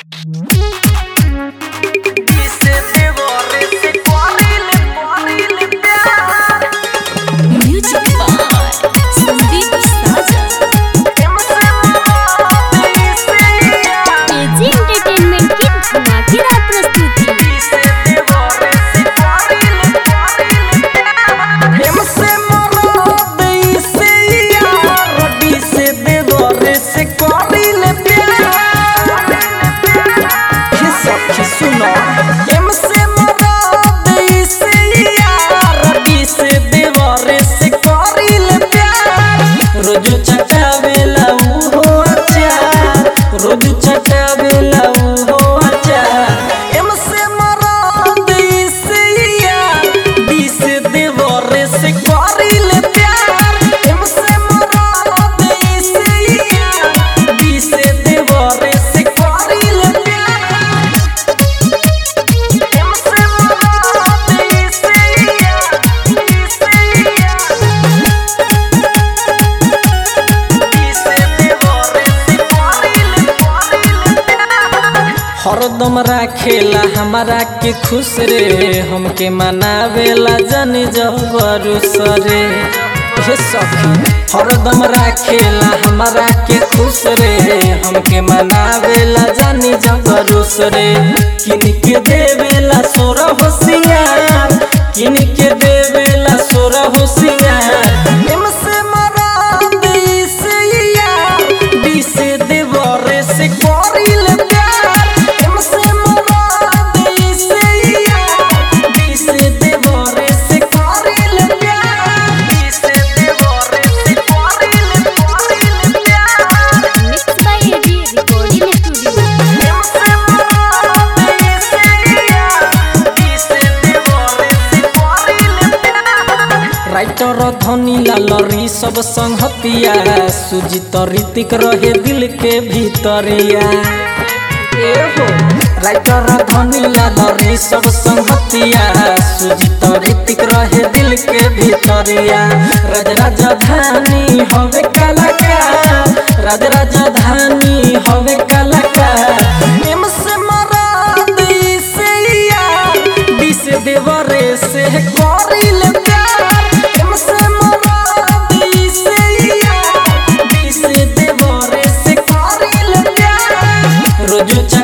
Music by Sandeep Sajan. AG entertainment की धमाकेदार प्रस्तुति रोज चटावेला उहो अचार रोज चटावेला उहो अचार एम से मरद से यार डी से देवर से करिल प्यार एम से मरद से यार डी से देवर से करिल प्यार एम से मरद से यार डी से यार हरदम राखेला हमारा के खुश रे हमके मनावेला जन जबरू सरे हे सखी हरदम राखेला हमारा के खुश रे हमके मनावेला जानी जबरू सरे किन के देवेला सोर होशियार किन के देवेला सोर होशियार एम से मरा से यार डी से देवरे से करिल प्यार एम से मरा से यार डी से देवरे से करिल प्यार डी से देवरे से करिल करिल प्यार mix by AG recording studio M से मरा से यार डी से देवरे से करिल प्यार राइटर धनी लालरी सब संगतिया सुजित ऋतिक रहे दिल के भीतरिया ए हो राइटर धनी लालरी सब संगतिया सुजित ऋतिक रहे दिल के भीतरिया राज राजधानी हवे कलाकार राज राजधानी हवे कलाकार एम से मराद से यार डी से देवरे से करिल प्यार एम से मराद से यार डी से देवरे से करिल प्यार रोज